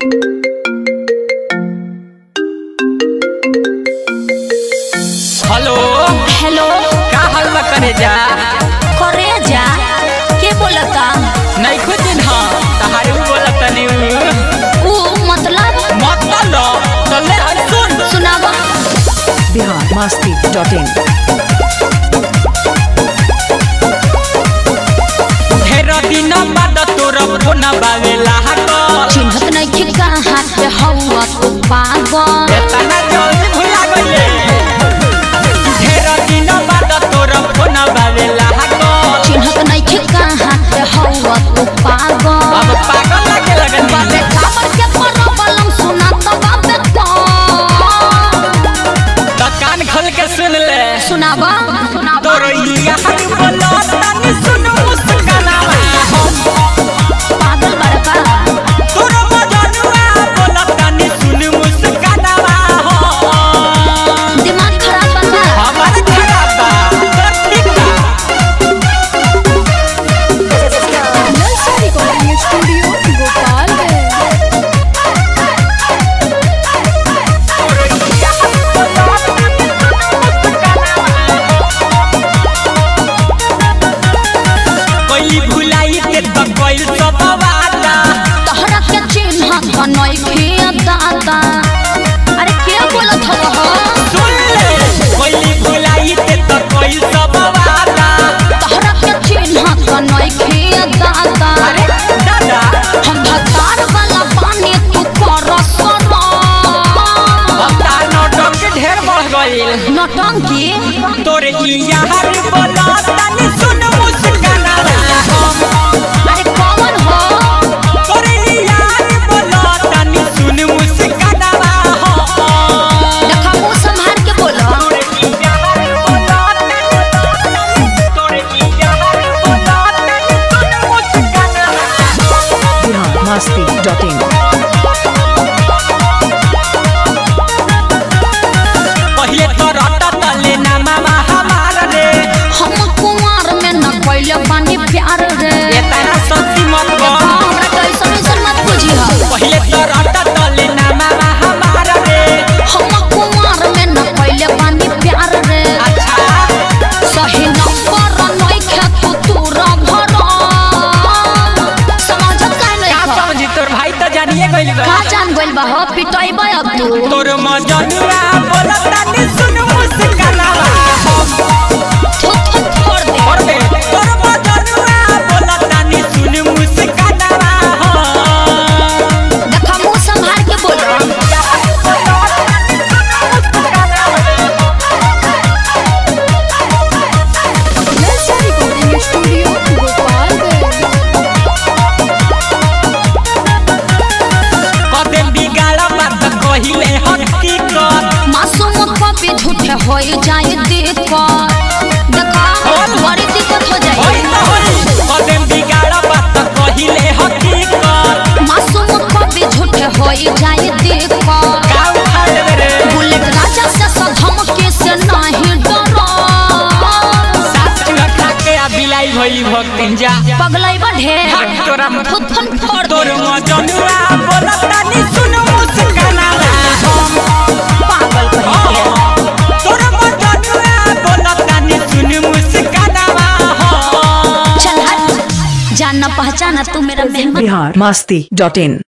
Hello hello का हल्ला करे जा करे जा के बोलता नहीं खुद दिन हाँ तहारे उ बोलत तनी ऊ मतलब मत लो चले हर सुन सुनावा बिहार मस्ती डॉट इन ढेर दिन बाद तोर फोन बावेला हटल चिन्हत नहीं कि कहाँ पे हवा तू पागल एतना जल्दी भुला गइले ढेर दिन बाद तोर फोन बावेला हटल चिन्हत नहीं कि कहाँ पे हवा तू पागल अब पागल लगे लगन बाबे काबर के परबलम सुना तो बाबे तो तो कान खोल के सुन ले सुनावा तोर यार बोलो तनी सुन मुस्कानावा पागल बड़का तोर मजनुआ बोलो तनी सुन मुस्कानावा हो दिमाग खराब बना हमार खराब बा तोर ठीक बा नलसा रिकॉर्डिंग स्टूडियो गोपालगंज कोई भुलाई के तो कोई सब वादा तोहरा के चिन्हत नहीं खे दादा अरे के बोलत हो सुन ले कोई भुलाई के तो कोई सब वादा तोहरा के चिन्हत नहीं खे दादा अरे दादा हम भतार वाला पानी तू कर सरो अब तार नौटंक के ढेर बढ़ गइल नौटंकी तोरे ई यार बोला तनी सुन मुस्कानावा अरे कौन हो तोरे ई यार बोला तनी सुन मुस्कानावा हो देखा मुंह संभाल के बोलो तोरे ई यार बोला तोरे ई यार बोला तनी सुन मुस्कानावा बिहार मस्ती डॉट इन पहिले तो रटा तले ना मामा हमार रे हम कुमार में न कैले पानी प्यार रे एतना सच्ची मत देखा बोल हमरा कैसन ऐसन मत बुझी पहिले तो रटा तले ना मामा हमार रे हम कुमार में न कैले पानी प्यार रे अच्छा सही नंबर नहीं खेतु तूरा भरा समझ काहे नहीं का खा समझी तोर भाई तो जानिए गइल बा का जान गइल बा हो पिटैबे अब तू तोर मजनुआ बोलत तनी सुन मुस्कानावा थु थु छोड़ दे और दे तोर मजनुआ बोलत तनी सुन मुस्कानावा देखा मुंह संभाल के बोलो नलसा रिकॉर्डिंग स्टूडियो गोपालगंज कदे बिगाड़ा बात कहिले हकीकत मासूम कभी झूठे हो जाए देखो देखा बड़ी दिक्कत हो होई जाए तो होई कदे बिगाड़ा बात कहिले हकीकत मासूम कभी झूठे हो जाए देखो का उखाड़ देबे रे बुलेट राजा से सधम के से नहीं डरो सास चूहा खा के आ बिलाई भइली भक्तिन जा पगलाई बा ढेर हट तोरा मुंह। थुथन फोड़ तोर दे मजनुआ बोलत तनी सुन मुस्कानावा पागल कहीं के तोर मजनुआ बोलत तनी सुन मुस्कानावा चल हट जानना पहचाना तू मेरा मेहमान बिहार मस्ती डॉट इन